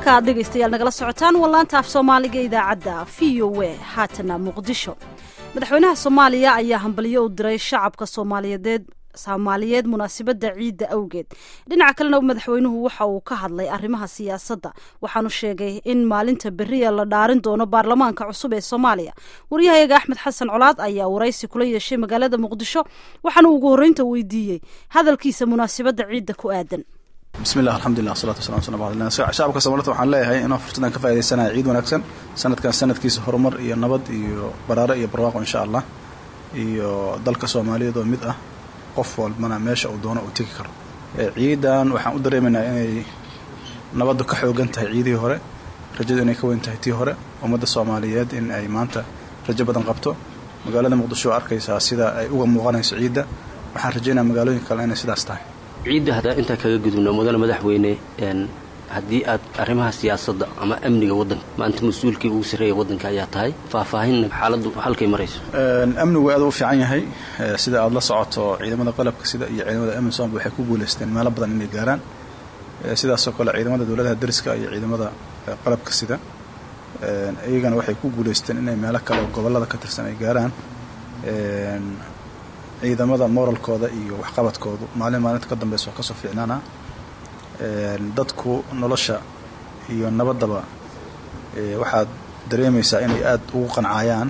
halka aad dhegaystayaal nagala socotaan waa laanta af soomaaliga idaacadda v o a haatana muqdisho madaxweynaha soomaaliya ayaa hambalyo u diray shacabka soomaaliyeed soomaaliyeed munaasabadda ciidda awgeed dhinaca kalena madaxweynuhu waxa uu ka hadlay arrimaha siyaasadda waxaanu sheegay in maalinta beriya la dhaarin doono baarlamaanka cusub ee soomaaliya waryahayaga axmed xasan colaad ayaa waraysi kula yeeshay magaalada muqdisho waxaana ugu horreynta weydiiyey hadalkiisa munaasabadda ciidda ku aadan bismillah alxamdulilah wasalatu wasalam sala ala shacabka soomaalida waxaan leeyahay inoo fursadan ka faaidaysanaya ciid wanaagsan sanadkan sanadkiisa horumar iyo nabad iyo baraaro iyo barwaaqo insha allah iyo dalka soomaaliyeed oo mid ah qof walbana meesha uu doono uu tegi karo ciidan waxaan u dareemaynaa inay nabaddu ka xoogan tahay ciidihii hore rajadu inay ka weyn tahay tii hore ummadda soomaaliyeed in ay maanta rajo badan qabto magaalada muqdisho oo arkaysaa sida ay uga muuqanayso ciidda waxaan rajaynaa magaalooyin kale inay sidaas tahay ciidda haddaa intaa kaga gudubno mudane madaxweyne haddii aad arrimaha siyaasadda ama amniga waddanka maanta mas-uulkii ugu sarreeya waddanka ayaa tahay faahfaahinna xaaladdu halkay marayso amnigu aad u fiican yahay sida aad la socoto ciidamada qalabka sida iyo ciidamada amisom waxay ku guulaysteen meelo badan inay gaaraan sidaasoo kale ciidamada dowladaha dariska iyo ciidamada qalabka sida iyagana waxay ku guulaysteen inay meelo kale oo gobollada ka tirsan ay gaaraan ciidamada moralkooda iyo waxqabadkoodu maalin maalinta ka dambeysa wax kasoo fiicnaana dadku nolosha iyo nabaddaba waxaad dareemaysaa inay aada ugu qancayaan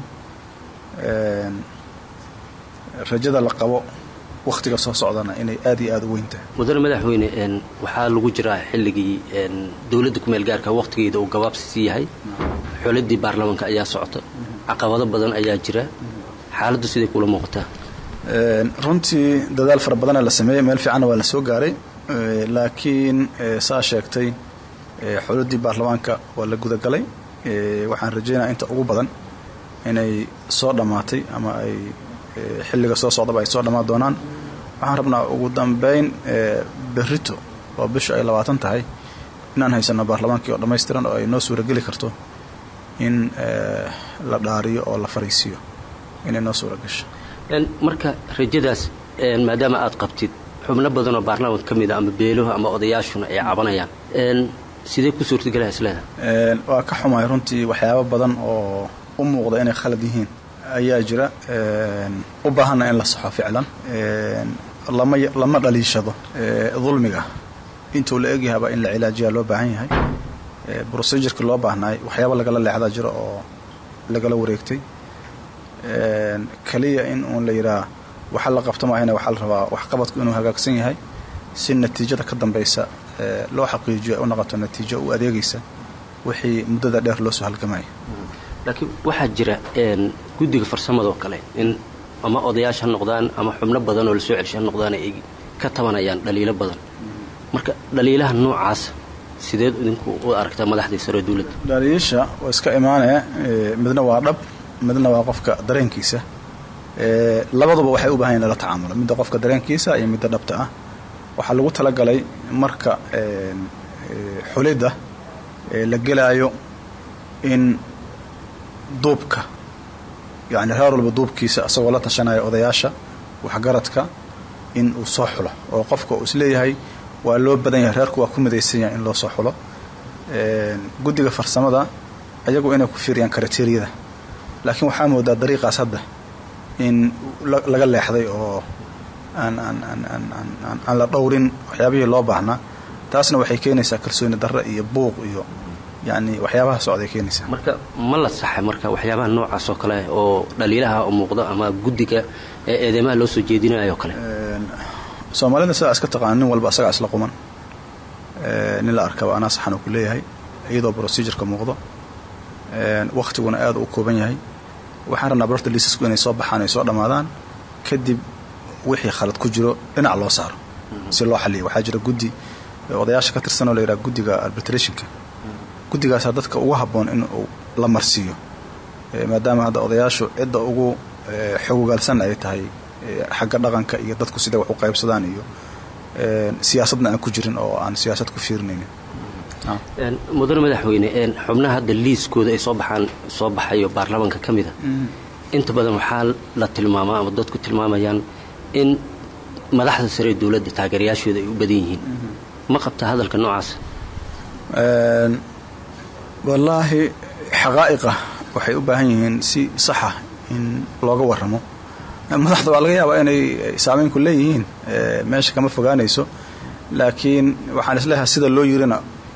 rajada la qabo wakhtiga soo socdana inay aad iyo aada u weyn tahay mudane madaxweyne waxaa lagu jiraa xilligii dowladda kumeel gaarka wakhtigeeda uu gabaabsisii yahay xoladii baarlamaanka ayaa socota caqabado badan ayaa jira xaaladdu siday kula muuqataa runtii dadaal fara badana la sameeyey meel fiicanna waa la soo gaaray laakiin saa sheegtay xoladii baarlamaanka waa la gudagalay waxaan rajaynaya inta ugu badan inay soo dhammaatay ama ay xilliga soo socdaba ay soo dhammaan doonaan waxaan rabnaa ugu dambeyn berrito oo bishu ay labaatan tahay inaan haysano baarlamaankii oo dhammaystiran oo ay noo suurageli karto in la dhaariyo oo la fariisiiyo inay noo suura gasho marka rajadaas maadaama aad qabtid xubno badan oo baarlamaanka ka mid a ama beeluhu ama odayaashuna ay cabanayaan sidee ku suurtagelaa isleedaha waa ka xumahay runtii waxyaabo badan oo u muuqda inay khalad yihiin ayaa jira u baahanna in la saxo ficlan lama lama dhaliishado dulmiga intuu la egyahaba in la cilaajiyaa loo baahan yahay procedureki loo baahnaay waxyaaba lagala leexdaa jira oo lagala wareegtay kaliya in uun la yidhaha waxa la qabto maahayna waxaa la rabaa waxqabadku inuu hagaagsan yahay si natiijada ka dambaysa loo xaqiijiyo ay u noqoto natiijo u adeegaysa wixii muddada dheer loo soo halgamaya laakiin waxaa jira guddiga farsamadoo kale in ama odayaasha ha noqdaan ama xubno badan oo lasoo celsha ha noqdaan ay ka tabanayaan dhaliilo badan marka dhaliilaha noocaas sideed idinku u aragtaa madaxdii sare dowladda dhaliisha waa iska imaanaya midna waa dhab midna waa qofka dareenkiisa labaduba waxay u bahan yahin lala tacaamulo midda qofka dareenkiisa iyo midda dhabta ah waxaa lagu talagalay marka xulidda la gelaayo in duubka yacni reer walba duubkiisa isagoo la tashanaya odayaasha waxgaradka in uu soo xulo oo qofka uu isleeyahay waa loo badan yahay reerku waa ku midaysan yahay in loo soo xulo guddiga farsamada ayagu inay ku fiiriyaan kriteriyada laakiin waxaa moodaa dariiqaas hadda in laga leexday oo aan aan aan aan aan aan la dhowrin waxyaabihii loo baahnaa taasna waxay keenaysaa kalsooni darre iyo buuq iyo yacni waxyaabaha socday keenaysaa marka ma la saxay marka waxyaabaha noocaas oo kale oo dhaliilaha oo muuqda ama guddiga ee eedeymaha loo soo jeedinayo kale soomaalida sidaa iska taqaana nin walba asagaa isla quman nin la arkaba anaa saxan uu ku leeyahay iyadoo procedureka muuqdo wakhtiguna aada u kooban yahay waxaan rabnaa barorta liisasku inay soo baxaan ay soo dhammaadaan kadib wixii khalad ku jiro dhinac loo saaro si loo xaliyo waxaa jira guddi odayaasha ka tirsan oo la yidhaha guddiga arbitrationka guddigaasaa dadka ugu habboon in uu la marsiiyo maadaama hadda odayaashu cidda ugu xogogaalsan ay tahay xagga dhaqanka iyo dadku siday wax u qaybsadaan iyo siyaasadna aan ku jirin oo aan siyaasad ku fiirinaynin mudane madaxweyne xubnaha hadda liiskooda ay soo baxaan soo baxayo baarlamaanka ka mida inta badan waxaa la tilmaamaa ama dadku tilmaamayaan in madaxda sare ee dowladda taageerayaashooda ay u badan yihiin ma qabtaa hadalka noocaas wallaahi xaqaa'iqa waxay u baahan yihiin si saxa in looga warramo madaxda waa laga yaabaa inay saameynku leeyihiin meesha kama fogaanayso laakiin waxaan isleeyahay sida loo yirina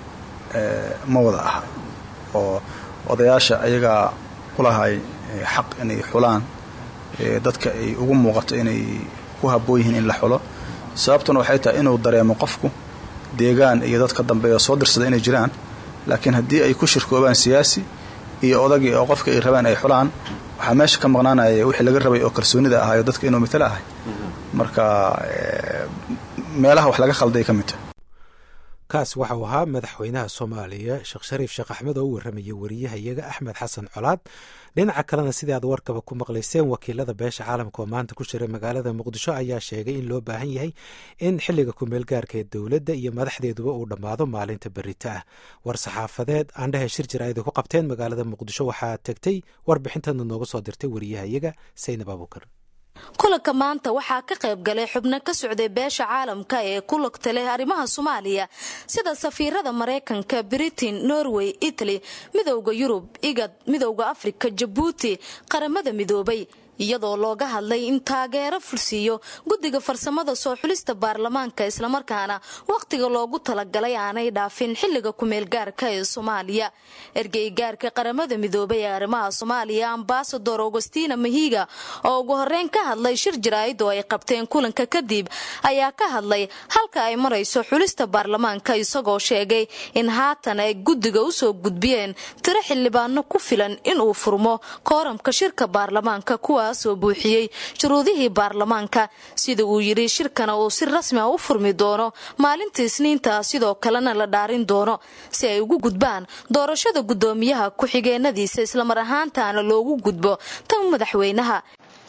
ma wada aha oo odayaasha ayagaa kulahay xaq inay xulaan dadka ay ugu muuqato inay ku habboon yihiin in la xulo sababtuna waxay tahay inuu dareemo qofku deegaan iyo dadka dambeeya soo dirsada inay jiraan laakiin haddii ay ku shirkoobaan siyaasi iyo odagii oo qofka ay rabaan ay xulaan waxaa meesha ka maqnaanaya wixii laga rabay oo kalsoonida ahaayo dadka inuu mitalo ahay marka meelaha wax laga khalday ka mid tahay kaas waxau ahaa madaxweynaha soomaaliya sheekh shariif sheekh axmed oo u warramaya wariyahayaga axmed xasan colaad dhinaca kalena sidii aad warkaba ku maqlayseen wakiilada beesha caalamka oo maanta ku jiray magaalada muqdisho ayaa sheegay in loo baahan yahay in xilliga kumeelgaarka ee dowladda iyo madaxdeeduba uu dhammaado maalinta berita ah war saxaafadeed aandhehe shir jir ayda ku qabteen magaalada muqdisho waxaa tegtay warbixintana nooga soo dirtay wariyahayaga saynab abuukar kulanka maanta waxaa ka qayb galay xubno ka socday beesha caalamka ee ku lugta leh arrimaha soomaaliya sida safiirada maraykanka britain norway italy midowda yurub igad midowda afrika jabuuti qaramada midoobay iyadoo looga hadlay in taageero fulsiiyo guddiga farsamada soo xulista baarlamaanka islamarkaana wakhtiga loogu talagalay aanay dhaafin xilliga kumeelgaarka ee soomaaliya ergeygaarka qaramada midoobay ee arrimaha soomaaliya ambasador augustina mahiga oo ugu horeyn ka hadlay shir jaraa'id oo ay qabteen kulanka kadib ayaa ka hadlay halka ay marayso xulista baarlamaanka isagoo sheegay in haatan ay guddiga usoo gudbiyeen tiro xildhibaano ku filan inuu furmo kooramka shirka baarlamaanka kuwa soo buuxiyey shuruudihii baarlamaanka sida uu yidhi shirkana uu si rasmi a u furmi doono maalinta isniinta sidoo kalena la dhaarin doono si ay ugu gudbaan doorashada guddoomiyaha ku-xigeenadiisa islamar ahaantaana loogu gudbo tan madaxweynaha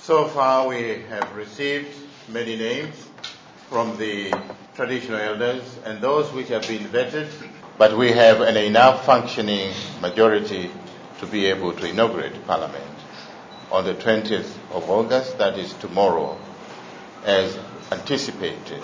on the 20th of August, that is tomorrow, as anticipated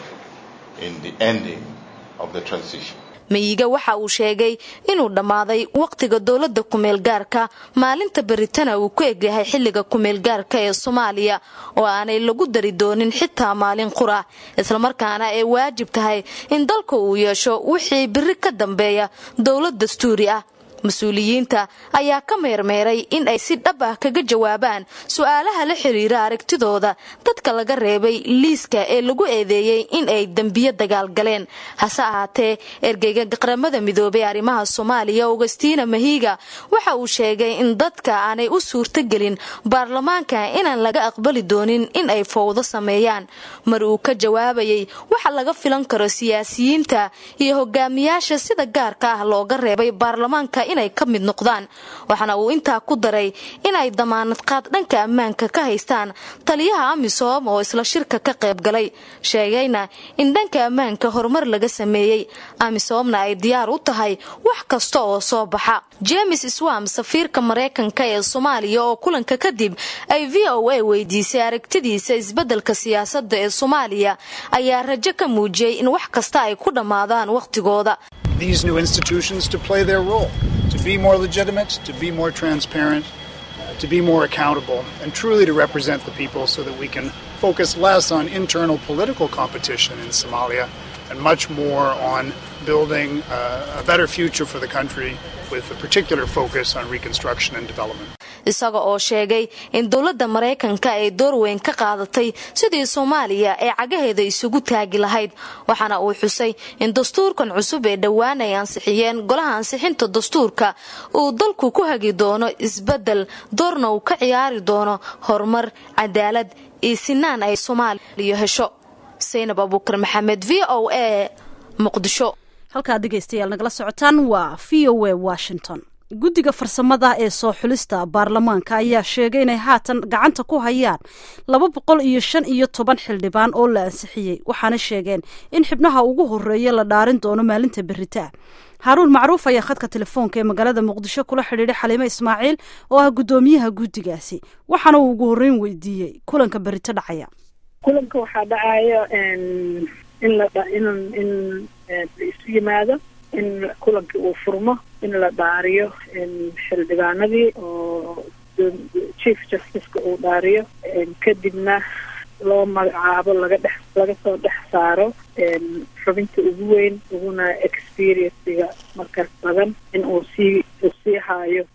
in the ending of the transition. mayiga waxa uu sheegay inuu dhammaaday wakhtiga dowladda kumeelgaarka maalinta beritana uu ku egyahay xilliga kumeelgaarka ee soomaaliya oo aanay lagu dari doonin xitaa maalin qura islamarkaana ay waajib tahay in dalka uu yeesho wixii biri ka dambeeya dowlad dastuuri ah mas-uuliyiinta ayaa ka meermeeray in ay si dhab ah kaga jawaabaan su-aalaha la xiriira aragtidooda dadka laga reebay liiska ee lagu eedeeyey in ay dembiyo dagaalgaleen hase ahaatee ergeyga qaramada midoobay arrimaha soomaaliya augustina mahiga waxa uu sheegay in dadka aanay u suurtogelin baarlamaanka inaan laga aqbali doonin in ay fowdo sameeyaan mar uu ka jawaabayay waxa laga filan karo siyaasiyiinta iyo hogaamiyaasha sida gaarka ah looga reebay baarlamaanka inay ka mid noqdaan waxaana uu intaa ku daray inay damaanad qaad dhanka ammaanka ka haystaan taliyaha amisom oo isla shirka ka qayb galay sheegayna in dhanka ammaanka horumar laga sameeyey amisomna ay diyaar u tahay wax kasta oo soo baxa james swam safiirka maraykanka ee soomaaliya oo kulanka kadib ay v o a weydiisay aragtidiisa isbeddelka siyaasadda ee soomaaliya ayaa rajo ka muujiyey in wax kasta ay ku dhammaadaan wakhtigooda these new institutions to play their role, to be more legitimate, to be more transparent, uh, to be more accountable, and truly to represent the people so that we can focus less on internal political competition in Somalia and much more on building uh, a better future for the country with a particular focus on reconstruction and development. isaga oo sheegay in dowladda maraykanka ay door weyn ka qaadatay sidii soomaaliya ee cagaheeda isugu taagi lahayd waxaana uu xusay in dastuurkan cusub ee dhowaan ay ansixiyeen golaha ansixinta dastuurka uu dalku ku hagi doono isbedel doorna uu ka ciyaari doono horumar cadaalad iyo sinaan ay soomaaliya hesho saynab abuukar maxamed v o a muqdisho halkaad dhegaystayaal nagala socotaan waa v o a washington guddiga farsamada ee soo xulista baarlamaanka ayaa sheegay inay haatan gacanta ku hayaan laba boqol iyo shan iyo toban xildhibaan oo la ansixiyey waxaana sheegeen in xibnaha ugu horeeya la dhaarin doono maalinta beritaa haaruun macruuf ayaa khadka telefoonka ee magaalada muqdisho kula xidhiidhay xaliime ismaaciil oo ah guddoomiyaha guddigaasi waxaana uu ugu horreyn weydiiyey kulanka berito dhacaya kulanka waxaa dhacayo in la in in la isu yimaado in kulankii uu furmo in la dhaariyo xildhibaanadii oo chief justiceka uu dhaariyo kadibna loo magacaabo laga dhex laga soo dhex saaro xubinta ugu weyn uguna experiencega markaas badan in uu sii uu sii haayo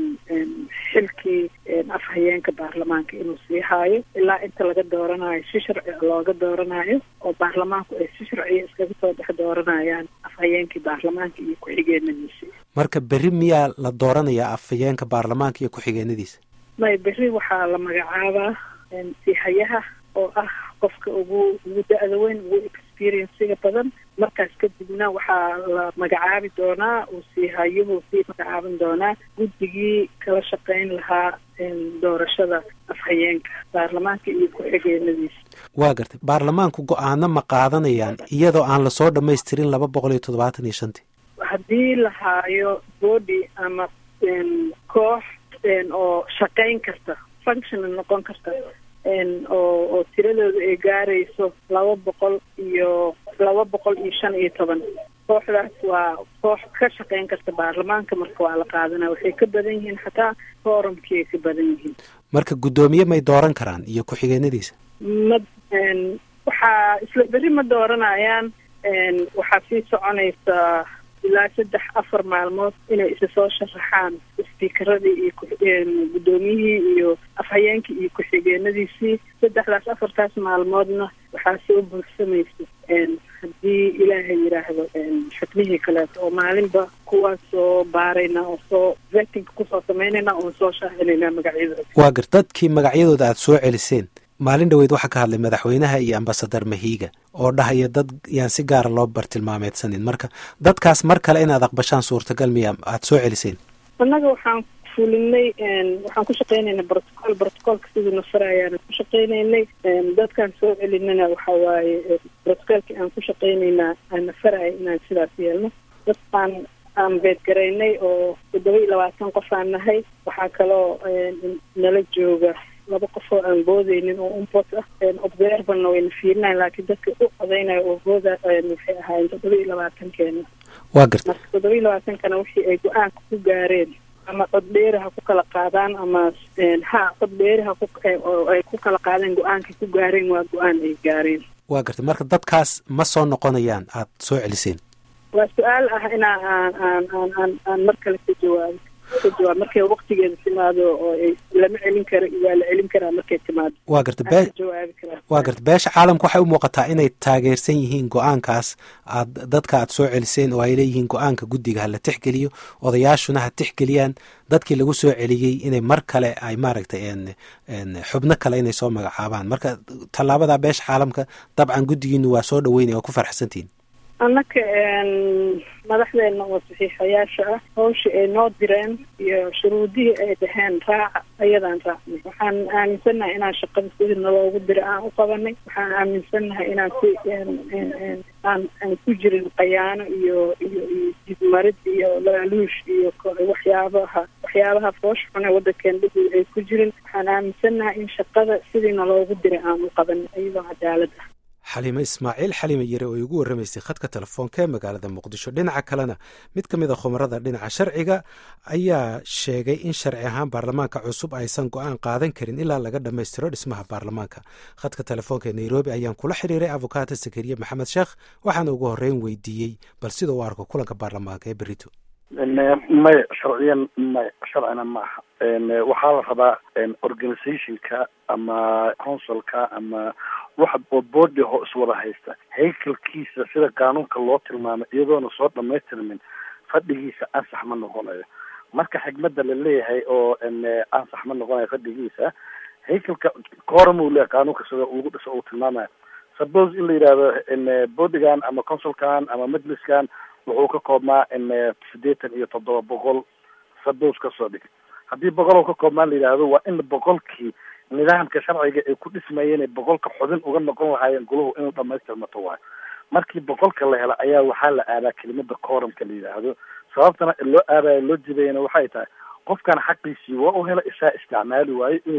xilkii afhayeenka baarlamaanka inuu sii haayo ilaa inta laga dooranayo si sharciga looga dooranayo oo baarlamaanku ay si sharciya iskaga soo dhex dooranayaan afhayeenkii baarlamaanka iyo ku-xigeenadiisa marka berri miyaa la dooranayaa afhayeenka baarlamaanka iyo ku-xigeenadiisa may berri waxaa la magacaabaa siihayaha oo ah qofka ugu ugu da-da weyn ugu experienciga badan markaas kadibna waxaa la magacaabi doonaa uu siihayuhu sii magacaaban doonaa guddigii kala shaqeyn lahaa doorashada afhayeenka baarlamaanka iyo ku-xigeenadiisa waa gartay baarlamaanku go-aano ma qaadanayaan iyadoo aan lasoo dhamaystirin laba boqol iyo toddobaatan iyo shantii haddii la haayo body ama koox oo shaqeyn karta functional noqon karta oo oo tiradooda ay gaarayso laba boqol iyo laba boqol iyo shan iyo toban kooxdaas waa koox ka shaqeyn karta baarlamaanka marka waa la qaadanaya waxay ka badan yihiin xataa forumkii ay ka badan yihiin marka guddoomiye may dooran karaan iyo ku-xigeenadiisa ma waxaa isla berri ma dooranayaan waxaa sii soconaysa ilaa saddex afar maalmood inay isa soo sharaxaan speakeradii iyo guddoomiyihii iyo afhayeenkii iyo ku-xigeenadiisii saddexdaas afartaas maalmoodna waxaa soo buursamaysa haddii ilaahay yidhaahdo xubnihii kaleeto oo maalinba kuwaas soo baarayna oo soo vettinka kusoo samaynayna oon soo shaacinayna magacyadooda waa gar dadkii magacyadooda aada soo celiseen maalin dhaweyd waxaa ka hadlay madaxweynaha iyo ambasadar mahiiga oo dhahaya dad yaan si gaara loo bartilmaameedsanin marka dadkaas mar kale inaad aqbashaan suurtagal miya aada soo celiseen annaga waxaan fulinay waxaan ku shaqeynaynay protocol protocolka sidii nafara ayaana ku shaqeynaynay dadkaan soo celinana waxa waaye protocolkii aan ku shaqeynaynaa aan nafaraya inaan sidaas yeelno dadkaan aan beedgaraynay oo toddoba iyo labaatan qof aan nahay waxaa kaloo nala jooga laba qof oo aan boodeynin oo umpot ah observerna wayna fiirinayan laakiin dadka u codeynaya oo booda waxay ahaayeen toddoba iyo labaatankeena waa garta marka toddoba iyo labaatankana wixii ay go-aanka ku gaareen ama cod dheeri ha ku kala qaadaan ama ha cod dheeri ha ku ay ku kala qaadeen go-aankay ku gaareen waa go-aan ay gaareen waa garta marka dadkaas ma soo noqonayaan aada soo celiseen waa su-aal ah inaa aan aan aan aan aan mar kale ka jawaabo ka jawaab markay waktigeeda timaado oo ay lama celin karo waa la celin karaa markay timaado waa garta bee jawaabi karaa waa garta beesha caalamka waxay u muuqataa inay taageersan yihiin go-aankaas aad dadka aad soo celiseen oo ay leeyihiin go-aanka guddiga ha la tixgeliyo odayaashuna ha tixgeliyaan dadkii lagu soo celiyey inay mar kale ay maaragtay xubno kale inay soo magacaabaan marka tallaabada beesha caalamka dabcan guddigiinu waa soo dhaweynaya waa ku farxsantihin annaka madaxdeena oo saxiixayaasha ah hawshii ay noo direen iyo shuruudihii ay dhaheen raaca ayadaan raacnay waxaan aaminsannahay inaan shaqada sidii naloogu dira aan u qabanay waxaan aaminsannahay inaan si aan aan ku jirin qayaano iyo iyo iyo dibmarid iyo laaluush iyo waxyaabaha waxyaabaha foosh xune waddankeena dhexdooda ay ku jirin waxaan aaminsannahay in shaqada sidii naloogu dira aan u qabanay iyadoo cadaalad ah xaliime ismaaciil xalime yare oo igu warramaysay khadka telefoonka ee magaalada muqdisho dhinaca kalena mid ka mid a khumarada dhinaca sharciga ayaa sheegay in sharci ahaan baarlamaanka cusub aysan go-aan qaadan karin ilaa laga dhammaystiro dhismaha baarlamaanka khadka telefoonka ee nairobi ayaan kula xiriiray avokaato sakariye maxamed sheekh waxaana ugu horreyn weydiiyey bal sida u arko kulanka baarlamaanka ee berito maya sharciyan maya sharcina maaha waxaa la rabaa organizationka ama consulka ama waxa boodi ho iswada haysta haykalkiisa sida qaanuunka loo tilmaamay iyadoona soo dhamaystirmin fadhigiisa ansax ma noqonayo marka xigmada la leeyahay oo ansax ma noqonayo fadhigiisa haykalka kooram uu leeyahay qaanuunka sida lagu dhiso uu tilmaamayo suppose in la yidhahdo boodigan ama consulkan ama majliskan wuxuu ka koobnaa sideetan iyo toddoba boqol suppose kasoo dhig haddii boqol ka koobnaa la yidhaahdo waa in boqolkii nidaamka sharciga ay ku dhismayeen boqolka xubin uga noqon lahaayeen guluhu inuu dhamaystirmato waayo markii boqolka la hela ayaa waxaa la aadaa kelimada coramka la yidhaahdo sababtana loo aadayo loo jibayana waxay tahay qofkan xaqiisii waa u hela isaa isticmaali waayo inuu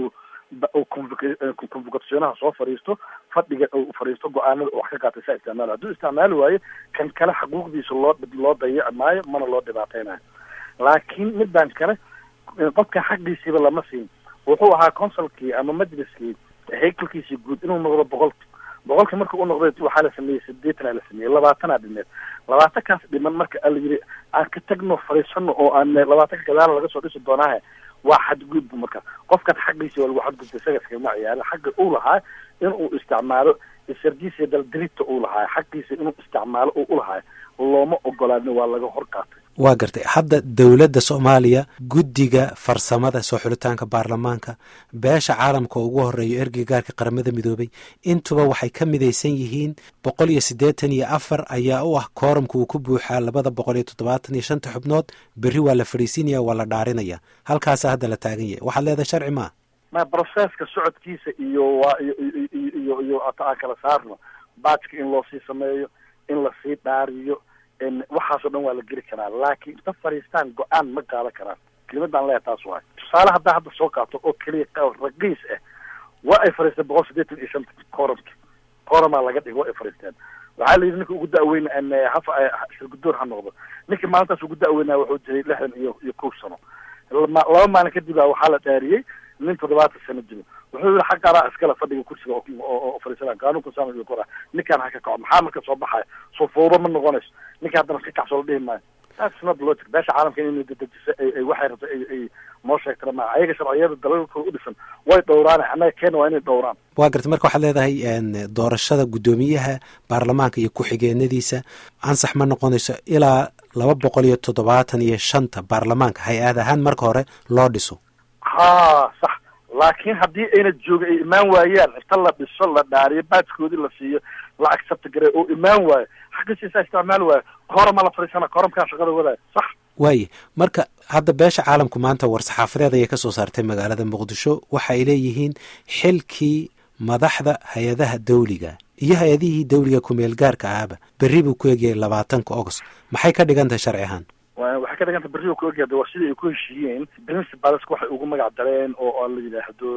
convocationaha soo fadhiisto fadhiga uu fadhiisto go-aanada wax ka qaatay saa isticmaalo hadduu isticmaali waayo kan kale xuquuqdiisa loo loo dayaci maayo mana loo dhibaateynayo laakiin midaan kale qofka xaqiisiiba lama siin wuxuu ahaa consulkii ama majliskii haykalkiisii guud inuu noqdo boqol boqolki marka u noqday waxaa la sameeyey sideetanaa la sameeyey labaatanaa dhimeed labaatankaas dhiman marka ala yidhi aan ka tagno fadhiisano oo aan labaatanka gadaala laga soo dhisi doonaahe waa xadgudbu marka qofkan xaqiisi waa lagu xadgudbay isaga iskagama ciyaaro xaqa uu lahaa inuu isticmaalo sardiisa daldalita uu lahaa xaqiisa inuu isticmaalo oo ulahaa looma ogolaanin waa laga hor qaatay waa gartay hadda dowladda soomaaliya guddiga farsamada soo xulitaanka baarlamaanka beesha caalamka oo ugu horeeyo ergeyga gaarka qaramada midoobay intuba waxay ka midaysan yihiin boqol iyo siddeetan iyo afar ayaa u ah kooramka uu ku buuxaa labada boqol iyo toddobaatan iyo shanta xubnood berri waa la fadhiisinaya waa la dhaarinaya halkaasa hadda la taagan yahay waxaad leedahay sharci maa ma broseska socodkiisa iyo waa iyo iyo iyo aan kala saarno baajka in loo sii sameeyo in lasii dhaariyo waxaasoo dhan waa la geli karaa laakiin inta fadhiistaan go-aan ma qaadan karaan kelimadaan leeya taas waay tusaale haddaa hadda soo qaato oo keliya raqiis ah waa ay fadhiisteen boqol siddeetan iyo shanta koramki koramaa laga dhigay waa ay fadhiisteen waxaa la yidhi ninka ugu da-weyna hafa shirgudoon ha noqdo ninkii maalintaas ugu da-weynaa wuxuu jiray lixdan iyo iyo kow sano laba maalin kadib a waxaa la dhaariyey nin toddobaatan sano jiro wuxuu yihi xaqaanaa iskale fadhiga kursiga oo fadhiisana qaanuunka saama kora ninkaan ha ka kaco maxaa marka soo baxaya soo fowdo ma noqonayso ninka haddana ka kacso la dhihi maayo that's not logic beesha caalamka inay dedejiso ay waxay rabto ay ay noo sheegtana maa ayaga sharciyada dalalkooda u dhisan way dhowraan annaga keena waa inay dhowraan waa gartay marka waxaad leedahay doorashada guddoomiyaha baarlamaanka iyo ku-xigeenadiisa ansax ma noqonayso ilaa laba boqol iyo toddobaatan iyo shanta baarlamaanka hay-ad ahaan marka hore loo dhiso ha sax laakiin haddii ayna jooga ay imaan waayaan inta la dhiso la dhaariyo baajkoodii la siiyo la accept gare oo imaan waayo xaqiisiisa isticmaali waayo korama la fadhiisana koramkaa shaqada wadaayo sax waaye marka hadda beesha caalamku maanta war-saxaafadeed ayay ka soo saartay magaalada muqdisho waxa ay leeyihiin xilkii madaxda hay-adaha dawliga iyo hay-adihii dawliga kumeel gaarka ahaba berri buu ku egyahay labaatanka agost maxay ka dhigan tahay sharci ahaan waxay ka dhiganta berri ku egyahay waa sidai ay ku heshiiyeen principalska waxay ugu magac dareen oo la yidhaahdo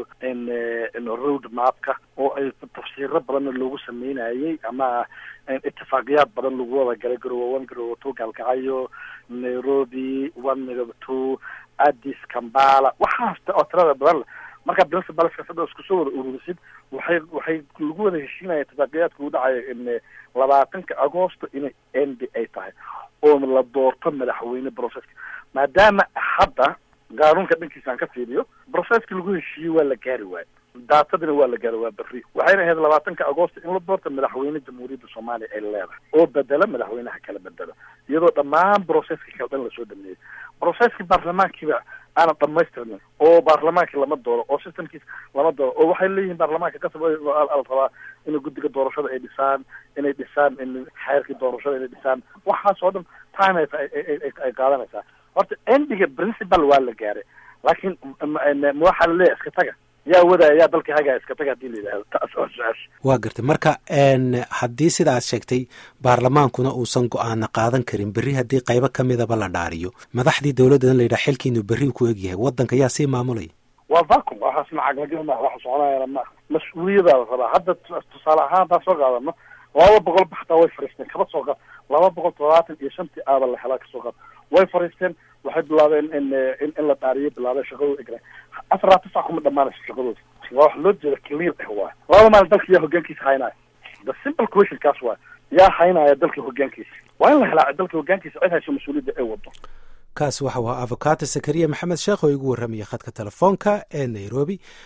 road mapka oo ay tafsiiro badanna loogu sameynayay ama itifaaqiyaad badan lagu wada galay garowa one garowa two gaalkacyo nairobi one two addis kambala waxaas oo tirada badan marka principalska hadda isku soo wada ururisid waxay waxay lagu wada heshiinaya itifaaqiyaadka u dhacaya labaatanka agosto inay n b a tahay oo la doorto madaxweyne processka maadaama hadda qaanuunka dhankiisa aan ka fiiriyo processki lagu heshiiyey waa la gaari waayo daatadina waa la gaari waa berri waxayna ahayd labaatanka agosto in la doorto madaxweyne jamhuuriyadda soomaaliya ay leedahay oo bedela madaxweynaha kala bedelo iyadoo dhammaan processki kale dhan lasoo dhameeyey processki baarlamaankiiba aanan dhamaystirnin oo baarlamaankii lama dooro oo systemkiis lama dooro oo waxay leeyihiin baarlamaanka kasab la rabaa inay guddiga doorashada ay dhisaan inay dhisaan xeerkii doorashada inay dhisaan waxaas oo dhan time ay qaadanaysaa horta endiga principal waa la gaaray laakiin waxaa la leeyahay iska taga yaa wadaya yaa dalka hagaya iska taga hadii la yidhahdo taas waa su-aasha waa gartay marka haddii sida aad sheegtay baarlamaankuna uusan go-aana qaadan karin berri haddii qaybo ka midaba la dhaariyo madaxdii dowladdan la yidhaha xilkiinu berri ku egyahay waddanka yaa sii maamulaya waa vacum waxaas macaglaga ma waxa soconayana ma mas-uuliyadaa la rabaa hadda tusaale ahaan haddaan soo qaadano laba boqol baxtaa way fariisteen kaba soo qaad laba boqol toddobaatan iyo shantii aaba la helaa kasoo qaad way fariisteen waxay bilaabeen in in in la dhaariyo bilaabeen shaqadooda egre afar laatan sac kuma dhamaanayso shaqadooda waa wax loo jeeda clear ah waay laba maalin dalka yaa hogaankiisa haynaya the simple question kaas waay yaa haynaya dalka hogaankiisa waa in la helaa dalka hogaankiisa cid hayso mas-uuliyadda ay wado kaas waxa u ahaa avocato zakariya maxamed sheekh oo igu warramaya khadka telefoonka ee nairobi